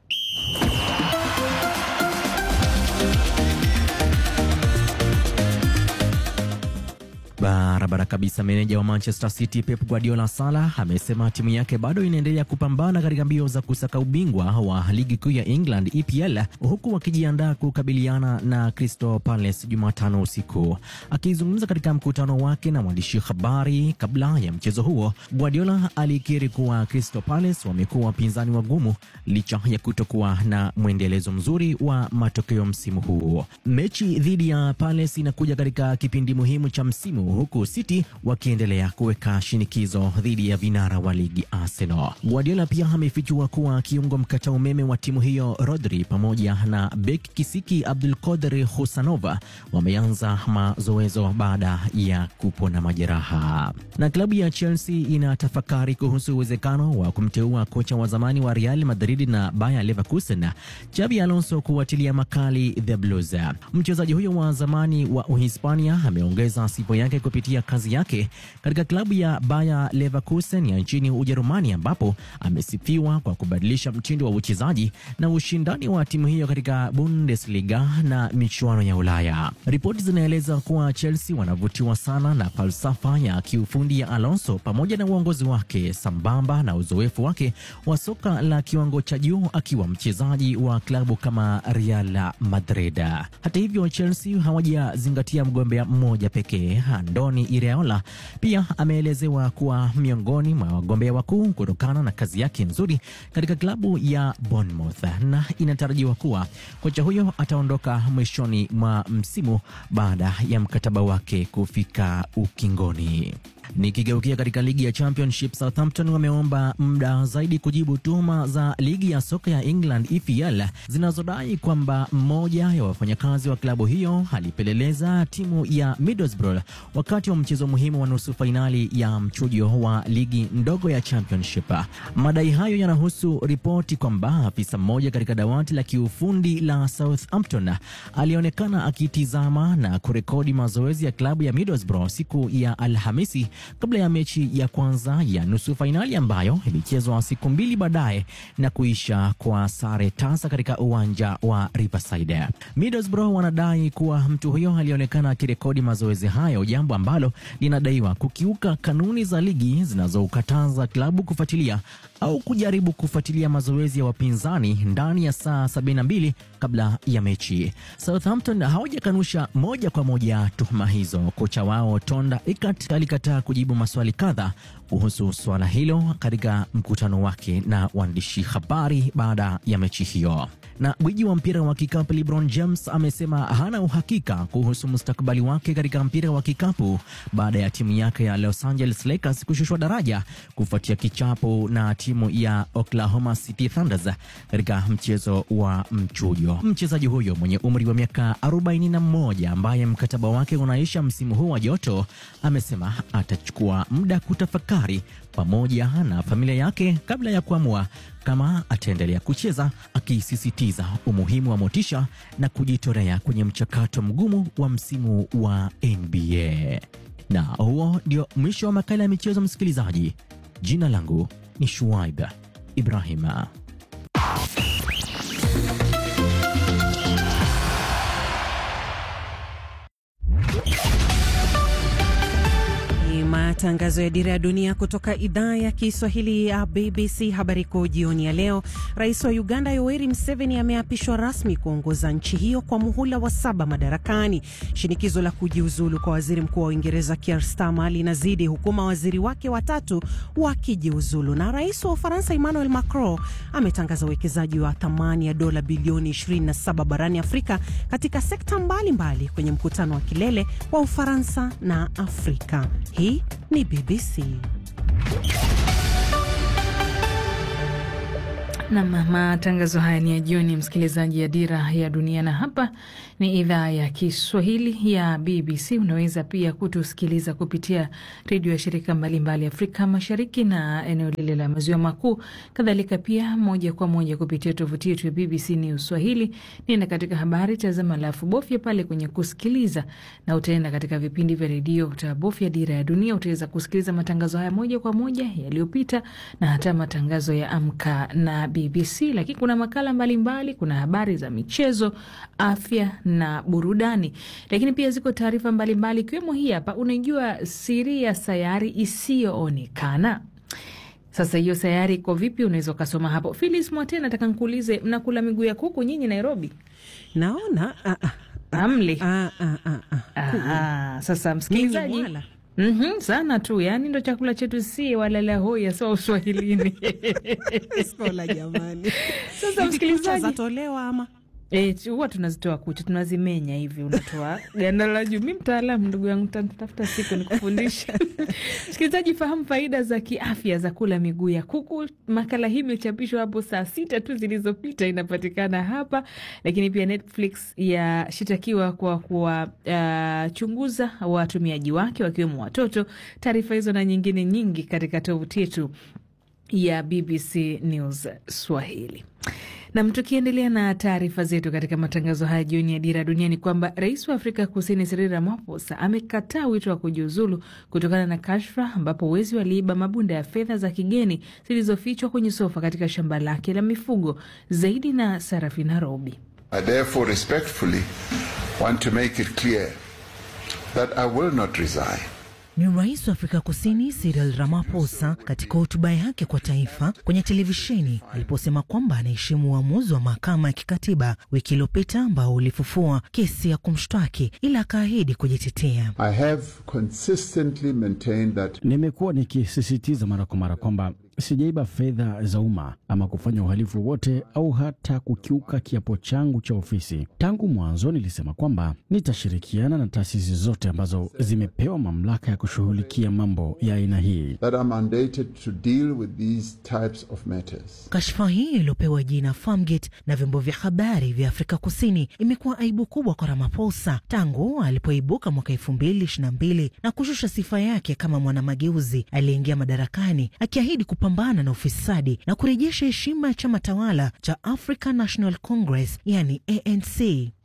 Barabara kabisa. Meneja wa Manchester City Pep Guardiola Salah amesema timu yake bado inaendelea kupambana katika mbio za kusaka ubingwa wa ligi kuu ya England EPL, huku wakijiandaa kukabiliana na Crystal Palace Jumatano usiku. Akizungumza katika mkutano wake na mwandishi habari kabla ya mchezo huo, Guardiola alikiri kuwa Crystal Palace wamekuwa wapinzani wagumu licha ya kutokuwa na mwendelezo mzuri wa matokeo msimu huu. Mechi dhidi ya Palace inakuja katika kipindi muhimu cha msimu huku City wakiendelea kuweka shinikizo dhidi ya vinara wa ligi Arsenal. Guardiola pia amefichua kuwa kiungo mkata umeme wa timu hiyo Rodri pamoja na bek kisiki Abdul Qadir Husanova wameanza mazoezo baada ya kupona majeraha. Na klabu ya Chelsea inatafakari kuhusu uwezekano wa kumteua kocha wa zamani wa Real Madrid na Bayer Leverkusen Xabi Alonso kuwatilia makali the Blues. Mchezaji huyo wa zamani wa Uhispania ameongeza sifa yake kupitia kazi yake katika klabu ya Bayer Leverkusen ya nchini Ujerumani ambapo amesifiwa kwa kubadilisha mtindo wa uchezaji na ushindani wa timu hiyo katika Bundesliga na michuano ya Ulaya. Ripoti zinaeleza kuwa Chelsea wanavutiwa sana na falsafa ya kiufundi ya Alonso pamoja na uongozi wake sambamba na uzoefu wake wa soka la kiwango cha juu akiwa mchezaji wa klabu kama Real Madrid. Hata hivyo, Chelsea hawajazingatia mgombea mmoja pekee. Andoni Iraola pia ameelezewa kuwa miongoni mwa wagombea wakuu kutokana na kazi yake nzuri katika klabu ya Bournemouth, na inatarajiwa kuwa kocha huyo ataondoka mwishoni mwa msimu baada ya mkataba wake kufika ukingoni. Nikigeukia katika ligi ya Championship, Southampton wameomba muda zaidi kujibu tuhuma za ligi ya soka ya England EPL zinazodai kwamba mmoja ya wafanyakazi wa klabu hiyo alipeleleza timu ya Middlesbrough wakati wa mchezo muhimu wa nusu fainali ya mchujo wa ligi ndogo ya Championship. Madai hayo yanahusu ripoti kwamba afisa mmoja katika dawati la kiufundi la Southampton alionekana akitizama na kurekodi mazoezi ya klabu ya Middlesbrough siku ya Alhamisi kabla ya mechi ya kwanza ya nusu fainali ambayo ilichezwa siku mbili baadaye na kuisha kwa sare tasa katika uwanja wa Riverside. Middlesbrough wanadai kuwa mtu huyo alionekana akirekodi mazoezi hayo, jambo ambalo linadaiwa kukiuka kanuni za ligi zinazokataza klabu kufuatilia au kujaribu kufuatilia mazoezi ya wapinzani ndani ya saa 72 kabla ya mechi. Southampton hawajakanusha moja kwa moja tuhuma hizo. Kocha wao Tonda Ikat alikataa kujibu maswali kadha kuhusu suala hilo katika mkutano wake na waandishi habari baada ya mechi hiyo. Na gwiji wa mpira wa kikapu LeBron James amesema hana uhakika kuhusu mustakabali wake katika mpira wa kikapu baada ya timu yake ya Los Angeles Lakers kushushwa daraja kufuatia kichapo na timu ya Oklahoma City Thunders katika mchezo wa mchujo. Mchezaji huyo mwenye umri wa miaka 41 ambaye mkataba wake unaisha msimu huu wa joto amesema atachukua muda kutafakari pamoja na familia yake kabla ya kuamua kama ataendelea kucheza, akisisitiza umuhimu wa motisha na kujitolea kwenye mchakato mgumu wa msimu wa NBA. Na huo ndio mwisho wa makala ya michezo, msikilizaji. Jina langu ni Shuaib Ibrahima. Matangazo ya Dira ya Dunia kutoka idhaa ya Kiswahili ya BBC. Habari kuu jioni ya leo: Rais wa Uganda Yoweri Museveni ameapishwa rasmi kuongoza nchi hiyo kwa muhula wa saba madarakani. Shinikizo la kujiuzulu kwa waziri mkuu wa Uingereza Keir Starmer linazidi huku mawaziri wake watatu wakijiuzulu. Na rais wa Ufaransa Emmanuel Macron ametangaza uwekezaji wa thamani ya dola bilioni 27 barani Afrika katika sekta mbalimbali mbali kwenye mkutano wa kilele wa Ufaransa na Afrika. Hii ni BBC. Nam, matangazo haya ni ya jioni, msikilizaji ya Dira ya Dunia, na hapa ni idhaa ya Kiswahili ya BBC. Unaweza pia kutusikiliza kupitia redio ya shirika mbalimbali Afrika Mashariki na eneo lile la Maziwa Makuu, kadhalika pia moja kwa moja kupitia tovuti yetu ya BBC News Swahili. Nenda katika habari, tazama, alafu bofya pale kwenye kusikiliza, na utaenda katika vipindi vya redio, utabofya Dira ya Dunia, utaweza kusikiliza matangazo haya moja kwa moja yaliyopita na hata matangazo ya Amka na BBC, lakini kuna makala mbalimbali mbali, kuna habari za michezo, afya na burudani, lakini pia ziko taarifa mbalimbali ikiwemo hii hapa. Unajua siri ya sayari isiyoonekana? Sasa hiyo sayari iko vipi? Unaweza ukasoma hapo. Philis Mwate, nataka nkuulize, mnakula miguu ya kuku nyinyi Nairobi? Naona amli. Sasa msikilizaji Mm -hmm, sana tu yani, ndo chakula chetu si walala hoya sawa uswahilini skola jamani. Sasa msikilizaji, zatolewa ama huwa e, tunazitoa kucha tunazimenya hivi, unatoa ganda la juu. Mi mtaalamu ndugu yangu, tafuta siku nikufundisha. Msikilizaji, fahamu faida za kiafya za kula miguu ya kuku. Makala hii imechapishwa hapo saa sita tu zilizopita, inapatikana hapa. Lakini pia Netflix yashitakiwa kwa kuwachunguza uh, watumiaji wake wakiwemo watoto. Taarifa hizo na nyingine nyingi katika tovuti yetu ya BBC News Swahili. Nam, tukiendelea na taarifa zetu katika matangazo haya jioni ya Dira Dunia ni kwamba rais wa Afrika Kusini Cyril Ramaphosa amekataa wito wa kujiuzulu kutokana na kashfa ambapo wezi waliiba mabunda ya fedha za kigeni zilizofichwa kwenye sofa katika shamba lake la mifugo. Zaidi na Sarafina Robi. I therefore respectfully want to make it clear that I will not resign. Ni rais wa Afrika Kusini Cyril Ramaphosa katika hotuba yake kwa taifa kwenye televisheni aliposema kwamba anaheshimu uamuzi wa mahakama ya kikatiba wiki iliyopita ambao ulifufua kesi ya kumshtaki, ila akaahidi kujitetea. I have consistently maintained that... nimekuwa nikisisitiza mara kwa mara kwamba sijaiba fedha za umma ama kufanya uhalifu wowote au hata kukiuka kiapo changu cha ofisi. Tangu mwanzo nilisema kwamba nitashirikiana na taasisi zote ambazo zimepewa mamlaka ya kushughulikia mambo ya aina hii. that are mandated to deal with these types of matters. Kashfa hii iliyopewa jina Farmgate na vyombo vya habari vya Afrika Kusini imekuwa aibu kubwa kwa Ramaphosa tangu alipoibuka mwaka elfu mbili ishirini na mbili na kushusha sifa yake kama mwanamageuzi aliyeingia madarakani akiahidi kupambana na ufisadi na kurejesha heshima ya chama tawala cha African National Congress yani ANC.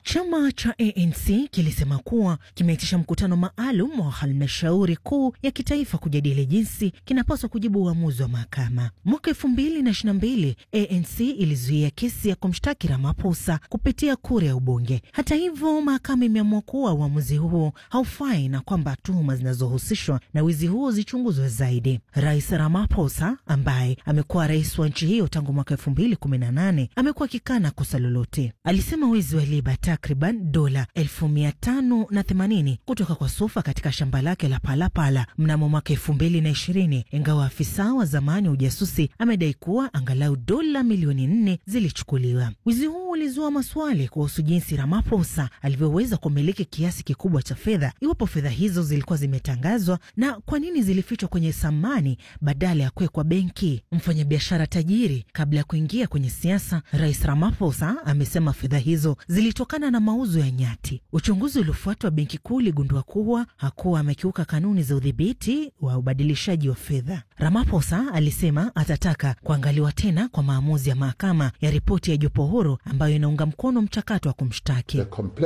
Chama cha ANC kilisema kuwa kimeitisha mkutano maalum wa halmashauri kuu ya kitaifa kujadili jinsi kinapaswa kujibu uamuzi wa mahakama. Mwaka elfu mbili na ishirini na mbili ANC ilizuia kesi ya kumshtaki Ramaphosa kupitia kura ya ubunge. Hata hivyo, mahakama imeamua kuwa uamuzi huo haufai na kwamba tuhuma zinazohusishwa na wizi huo zichunguzwe zaidi. Rais Ramaphosa ambaye amekuwa rais wa nchi hiyo tangu mwaka elfu mbili kumi na nane amekuwa akikana kosa lolote. Alisema wizi wa liba takriban dola elfu mia tano na themanini kutoka kwa Sufa katika shamba lake la Palapala mnamo mwaka elfu mbili na ishirini ingawa afisa wa zamani wa ujasusi amedai kuwa angalau dola milioni nne zilichukuliwa. Wizi huu ulizua maswali kuhusu jinsi Ramaphosa alivyoweza kumiliki kiasi kikubwa cha fedha, iwapo fedha hizo zilikuwa zimetangazwa na kwa nini zilifichwa kwenye samani badala ya kuwekwa benki. Mfanyabiashara tajiri kabla ya kuingia kwenye siasa, Rais Ramaphosa amesema fedha hizo zilitokana na mauzo ya nyati. Uchunguzi uliofuatwa benki kuu uligundua kuwa hakuwa amekiuka kanuni za udhibiti wa ubadilishaji wa fedha. Ramaphosa alisema atataka kuangaliwa tena kwa maamuzi ya mahakama ya ripoti ya jopo huru ambayo inaunga mkono mchakato wa kumshtaki.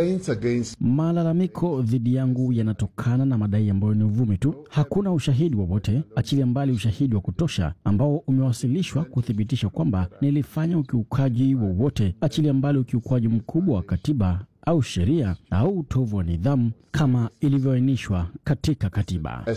Malalamiko dhidi yangu yanatokana na madai ambayo ni uvumi tu. Hakuna ushahidi wowote, achilia mbali ushahidi wa kutosha ambao umewasilishwa kuthibitisha kwamba nilifanya ukiukaji wowote, achilia mbali ukiukwaji mkubwa wa katiba au sheria au utovu wa nidhamu kama ilivyoainishwa katika katiba.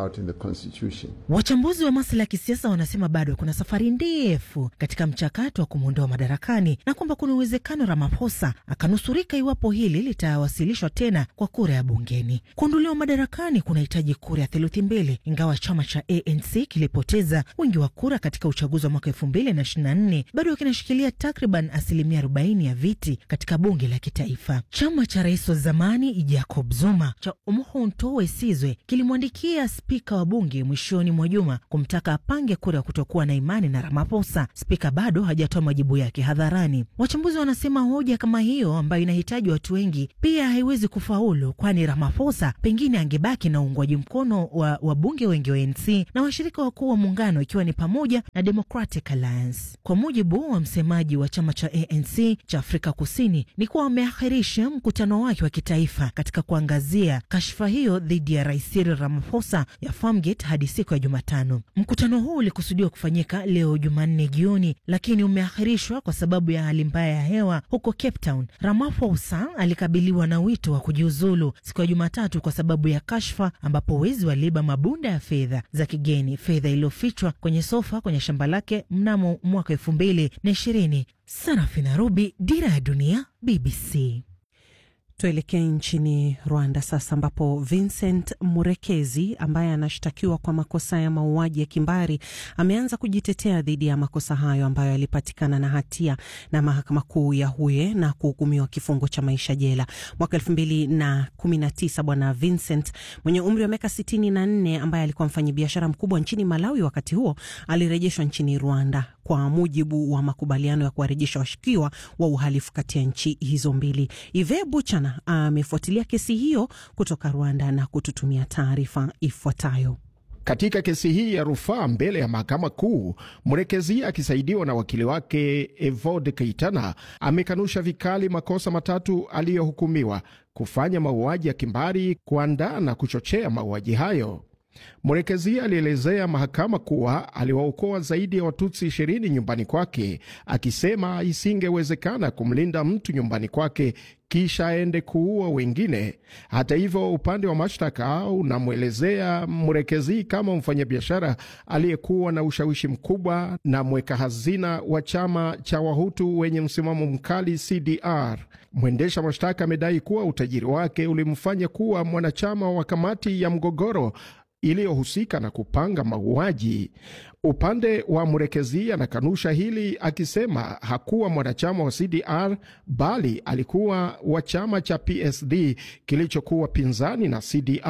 Wachambuzi wa masuala ya kisiasa wanasema bado kuna safari ndefu katika mchakato wa kumwondoa madarakani na kwamba kuna uwezekano Ramaphosa akanusurika iwapo hili litawasilishwa tena kwa kura ya bungeni. Kuondolewa madarakani kunahitaji kura ya theluthi mbili, ingawa chama cha ANC kilipoteza wingi wa kura katika uchaguzi wa mwaka elfu mbili na ishirini na nne bado kinashikilia takriban asilimia arobaini ya viti katika bunge la kitaifa. Chama cha rais wa zamani Jacob Zuma cha Umkhonto we Sizwe kilimwandikia spika wa bunge mwishoni mwa juma kumtaka apange kura ya kutokuwa na imani na Ramaphosa. Spika bado hajatoa majibu yake hadharani. Wachambuzi wanasema hoja kama hiyo ambayo inahitaji watu wengi pia haiwezi kufaulu, kwani Ramaphosa pengine angebaki na uungwaji mkono wa wabunge wengi wa ANC na washirika wakuu wa muungano ikiwa ni pamoja na Democratic Alliance. Kwa mujibu wa msemaji wa chama cha ANC cha Afrika Kusini ni kuwa wameahirisha mkutano wake wa kitaifa katika kuangazia kashfa hiyo dhidi ya rais Cyril Ramaphosa ya Farmgate hadi siku ya Jumatano. Mkutano huu ulikusudiwa kufanyika leo Jumanne jioni, lakini umeahirishwa kwa sababu ya hali mbaya ya hewa huko Cape Town. Ramaphosa alikabiliwa na wito wa kujiuzulu siku ya Jumatatu kwa sababu ya kashfa ambapo wezi waliiba mabunda ya fedha za kigeni, fedha iliyofichwa kwenye sofa kwenye shamba lake mnamo mwaka elfu mbili na ishirini. Sarafina Rubi, Dira ya Dunia, BBC. Tuelekee nchini Rwanda sasa, ambapo Vincent Murekezi ambaye anashtakiwa kwa makosa ya mauaji ya kimbari ameanza kujitetea dhidi ya makosa hayo ambayo alipatikana na hatia na mahakama kuu ya Huye na kuhukumiwa kifungo cha maisha jela mwaka elfu mbili na kumi na tisa. Bwana Vincent mwenye umri wa miaka sitini na nne ambaye alikuwa mfanyabiashara mkubwa nchini Malawi wakati huo alirejeshwa nchini Rwanda kwa mujibu wa makubaliano ya kuwarejesha washukiwa wa uhalifu kati ya nchi hizo mbili. Ive Buchana amefuatilia kesi hiyo kutoka Rwanda na kututumia taarifa ifuatayo. Katika kesi hii ya rufaa mbele ya mahakama kuu, Mrekezi akisaidiwa na wakili wake Evode Keitana amekanusha vikali makosa matatu aliyohukumiwa: kufanya mauaji ya kimbari, kuandaa na kuchochea mauaji hayo. Mrekezi alielezea mahakama kuwa aliwaokoa zaidi ya Watutsi ishirini nyumbani kwake, akisema isingewezekana kumlinda mtu nyumbani kwake kisha aende kuua wengine. Hata hivyo, upande wa mashtaka unamwelezea Mrekezi kama mfanyabiashara aliyekuwa na ushawishi mkubwa na mweka hazina wa chama cha Wahutu wenye msimamo mkali CDR. Mwendesha mashtaka amedai kuwa utajiri wake ulimfanya kuwa mwanachama wa kamati ya mgogoro iliyohusika na kupanga mauaji. Upande wa Mrekezi anakanusha hili akisema hakuwa mwanachama wa CDR bali alikuwa wa chama cha PSD kilichokuwa pinzani na CDR.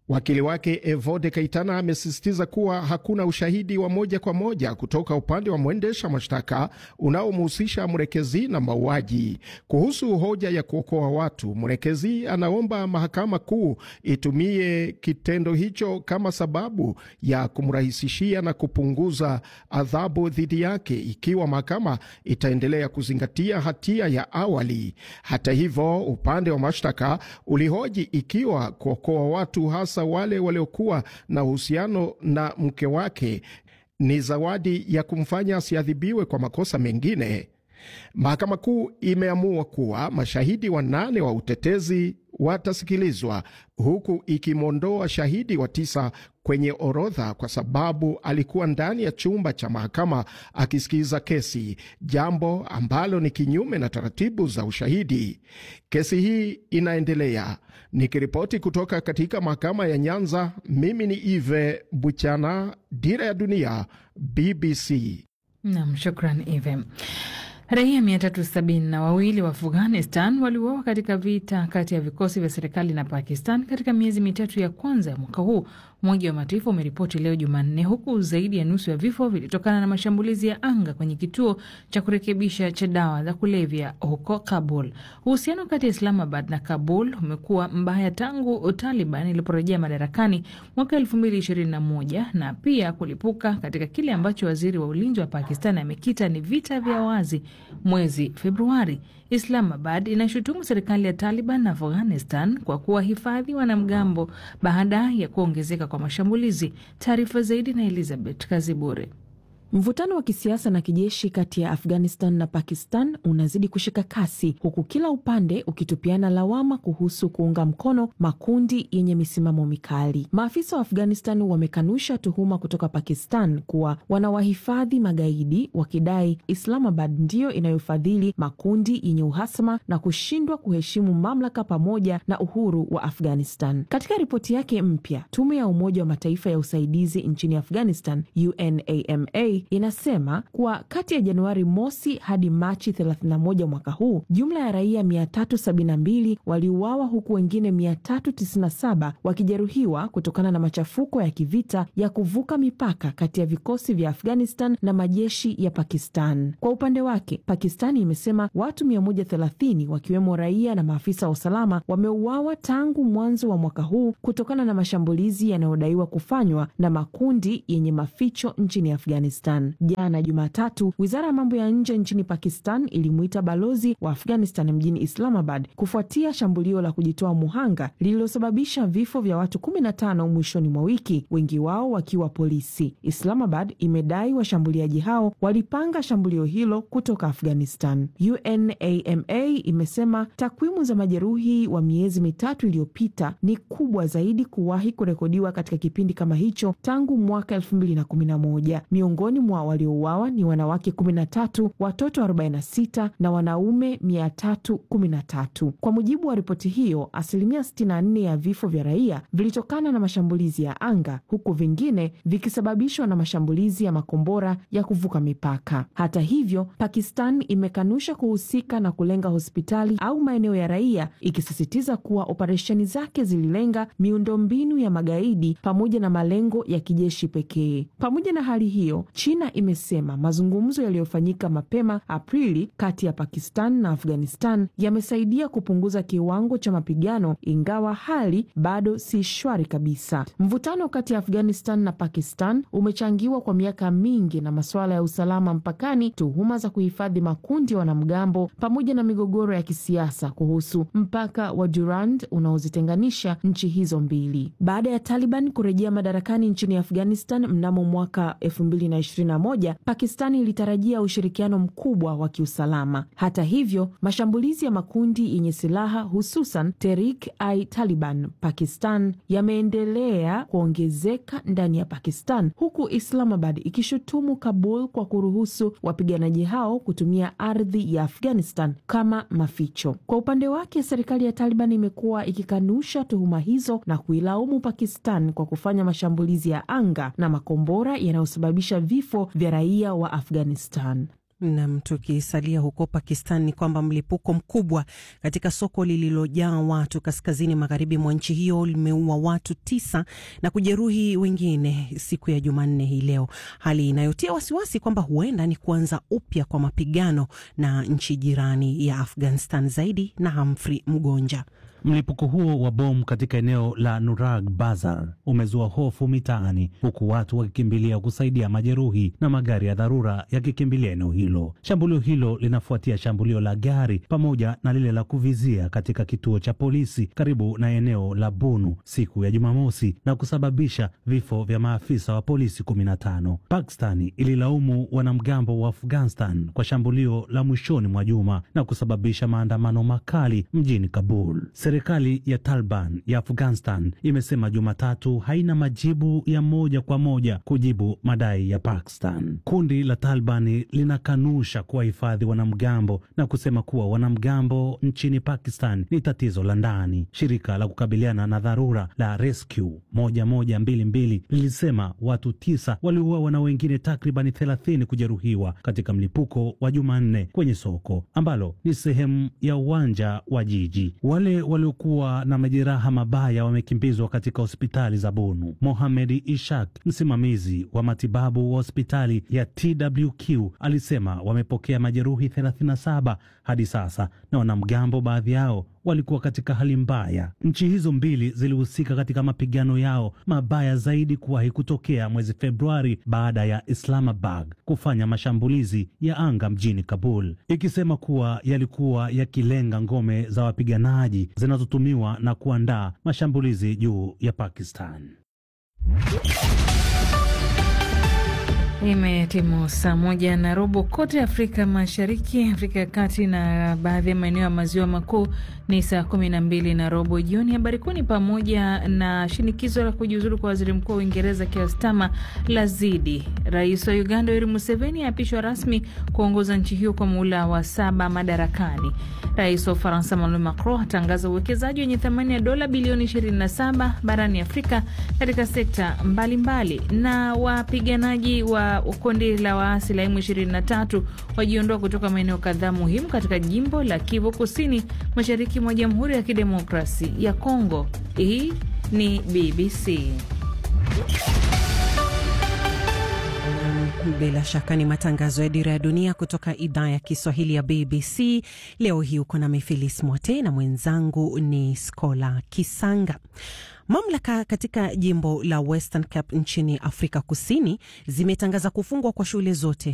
Wakili wake Evode Kaitana amesisitiza kuwa hakuna ushahidi wa moja kwa moja kutoka upande wa mwendesha mashtaka unaomhusisha Mrekezi na mauaji. Kuhusu hoja ya kuokoa watu, Mrekezi anaomba mahakama kuu itumie kitendo hicho kama sababu ya kumrahisishia na kupunguza adhabu dhidi yake ikiwa mahakama itaendelea kuzingatia hatia ya awali. Hata hivyo, upande wa mashtaka ulihoji ikiwa kuokoa watu hasa wale waliokuwa na uhusiano na mke wake ni zawadi ya kumfanya asiadhibiwe kwa makosa mengine. Mahakama Kuu imeamua kuwa mashahidi wanane wa utetezi watasikilizwa huku ikimwondoa shahidi wa tisa kwenye orodha kwa sababu alikuwa ndani ya chumba cha mahakama akisikiza kesi, jambo ambalo ni kinyume na taratibu za ushahidi. Kesi hii inaendelea. Nikiripoti kutoka katika mahakama ya Nyanza, mimi ni Ive Buchana, Dira ya Dunia, BBC. Nam, shukran Ive. Raia mia tatu sabini na wawili wa Afghanistan waliuawa katika vita kati ya vikosi vya serikali na Pakistan katika miezi mitatu ya kwanza ya mwaka huu, Umoja wa Mataifa umeripoti leo Jumanne, huku zaidi ya nusu ya vifo vilitokana na mashambulizi ya anga kwenye kituo cha kurekebisha cha dawa za kulevya huko Kabul. Uhusiano kati ya Islamabad na Kabul umekuwa mbaya tangu Taliban iliporejea madarakani mwaka elfu mbili ishirini na moja na pia kulipuka katika kile ambacho waziri wa ulinzi wa Pakistan amekita ni vita vya wazi mwezi Februari. Islamabad inashutumu serikali ya Taliban na Afghanistan kwa kuwahifadhi wanamgambo baada ya kuongezeka kwa mashambulizi. Taarifa zaidi na Elizabeth Kazibure. Mvutano wa kisiasa na kijeshi kati ya Afghanistan na Pakistan unazidi kushika kasi huku kila upande ukitupiana lawama kuhusu kuunga mkono makundi yenye misimamo mikali. Maafisa wa Afghanistan wamekanusha tuhuma kutoka Pakistan kuwa wanawahifadhi magaidi, wakidai Islamabad ndiyo inayofadhili makundi yenye uhasama na kushindwa kuheshimu mamlaka pamoja na uhuru wa Afghanistan. Katika ripoti yake mpya, tume ya Umoja wa Mataifa ya usaidizi nchini Afghanistan, UNAMA inasema kuwa kati ya Januari mosi hadi Machi 31 mwaka huu jumla ya raia 372 waliuawa huku wengine 397 wakijeruhiwa kutokana na machafuko ya kivita ya kuvuka mipaka kati ya vikosi vya Afghanistan na majeshi ya Pakistan. Kwa upande wake, Pakistani imesema watu 130 wakiwemo raia na maafisa wa usalama wameuawa tangu mwanzo wa mwaka huu kutokana na mashambulizi yanayodaiwa kufanywa na makundi yenye maficho nchini Afghanistan. Jana Jumatatu, wizara ya mambo ya nje nchini Pakistan ilimuita balozi wa Afghanistan mjini Islamabad kufuatia shambulio la kujitoa muhanga lililosababisha vifo vya watu 15 mwishoni mwa wiki, wengi wao wakiwa polisi. Islamabad imedai washambuliaji hao walipanga shambulio hilo kutoka Afghanistan. UNAMA imesema takwimu za majeruhi wa miezi mitatu iliyopita ni kubwa zaidi kuwahi kurekodiwa katika kipindi kama hicho tangu mwaka 2011. Miongoni mwa waliouawa ni wanawake 13, watoto 46 na wanaume 313. Kwa mujibu wa ripoti hiyo, asilimia 64 ya vifo vya raia vilitokana na mashambulizi ya anga, huku vingine vikisababishwa na mashambulizi ya makombora ya kuvuka mipaka. Hata hivyo, Pakistan imekanusha kuhusika na kulenga hospitali au maeneo ya raia, ikisisitiza kuwa operesheni zake zililenga miundombinu ya magaidi pamoja na malengo ya kijeshi pekee. Pamoja na hali hiyo, China imesema mazungumzo yaliyofanyika mapema Aprili kati ya Pakistan na Afghanistan yamesaidia kupunguza kiwango cha mapigano, ingawa hali bado si shwari kabisa. Mvutano kati ya Afghanistan na Pakistan umechangiwa kwa miaka mingi na masuala ya usalama mpakani, tuhuma za kuhifadhi makundi ya wanamgambo, pamoja na migogoro ya kisiasa kuhusu mpaka wa Durand unaozitenganisha nchi hizo mbili. Baada ya Taliban kurejea madarakani nchini Afghanistan mnamo mwaka 2021 Pakistani ilitarajia ushirikiano mkubwa wa kiusalama. Hata hivyo, mashambulizi ya makundi yenye silaha hususan Tehrik-i-Taliban Pakistan yameendelea kuongezeka ndani ya Pakistan, huku Islamabad ikishutumu Kabul kwa kuruhusu wapiganaji hao kutumia ardhi ya Afghanistan kama maficho. Kwa upande wake, serikali ya Taliban imekuwa ikikanusha tuhuma hizo na kuilaumu Pakistan kwa kufanya mashambulizi ya anga na makombora yanayosababisha vifo vya raia wa Afghanistan. Nam, tukisalia huko Pakistan ni kwamba mlipuko mkubwa katika soko lililojaa watu kaskazini magharibi mwa nchi hiyo limeua watu tisa na kujeruhi wengine siku ya Jumanne hii leo, hali inayotia wasiwasi kwamba huenda ni kuanza upya kwa mapigano na nchi jirani ya Afghanistan. Zaidi na Humphrey Mgonja. Mlipuko huo wa bomu katika eneo la Nurag Bazar umezua hofu mitaani, huku watu wakikimbilia kusaidia majeruhi na magari ya dharura yakikimbilia eneo hilo. Shambulio hilo linafuatia shambulio la gari pamoja na lile la kuvizia katika kituo cha polisi karibu na eneo la Bunu siku ya Jumamosi na kusababisha vifo vya maafisa wa polisi kumi na tano. Pakistani ililaumu wanamgambo wa Afghanistan kwa shambulio la mwishoni mwa juma na kusababisha maandamano makali mjini Kabul. Serikali ya Taliban ya Afghanistan imesema Jumatatu haina majibu ya moja kwa moja kujibu madai ya Pakistan. Kundi la Taliban linakanusha kuwahifadhi wanamgambo na kusema kuwa wanamgambo nchini Pakistan ni tatizo la ndani. Shirika la kukabiliana na dharura la Rescue 1122 lilisema watu tisa waliuawa na wengine takribani 30 kujeruhiwa katika mlipuko wa Jumanne kwenye soko ambalo ni sehemu ya uwanja wa jiji. Wale waliokuwa na majeraha mabaya wamekimbizwa katika hospitali za Bunu. Mohamed Ishak, msimamizi wa matibabu wa hospitali ya TWQ, alisema wamepokea majeruhi 37 hadi sasa, na wanamgambo baadhi yao walikuwa katika hali mbaya. Nchi hizo mbili zilihusika katika mapigano yao mabaya zaidi kuwahi kutokea mwezi Februari baada ya Islamabad kufanya mashambulizi ya anga mjini Kabul, ikisema kuwa yalikuwa yakilenga ngome za wapiganaji zinazotumiwa na kuandaa mashambulizi juu ya Pakistan. Imetimu saa moja na robo kote Afrika Mashariki, Afrika ya Kati na baadhi ya maeneo ya maziwa makuu ni saa kumi na mbili na robo jioni. Habari kuu ni pamoja na shinikizo la kujiuzulu kwa waziri mkuu wa Uingereza Keir Starmer lazidi. Rais wa Uganda Yoweri Museveni aapishwa rasmi kuongoza nchi hiyo kwa muhula wa saba madarakani. Rais wa Ufaransa Emmanuel Macron atangaza uwekezaji wenye thamani ya dola bilioni 27 barani Afrika katika sekta mbalimbali mbali. Na wapiganaji wa kundi la waasi la M23 wajiondoa kutoka maeneo kadhaa muhimu katika jimbo la Kivu Kusini, mashariki mwa Jamhuri ya Kidemokrasi ya Kongo. Hii ni BBC. Bila shaka ni matangazo ya Dira ya Dunia kutoka idhaa ya Kiswahili ya BBC. Leo hii uko na Mifilis Mwote na mwenzangu ni Skola Kisanga. Mamlaka katika jimbo la Western Cape nchini Afrika Kusini zimetangaza kufungwa kwa shule zote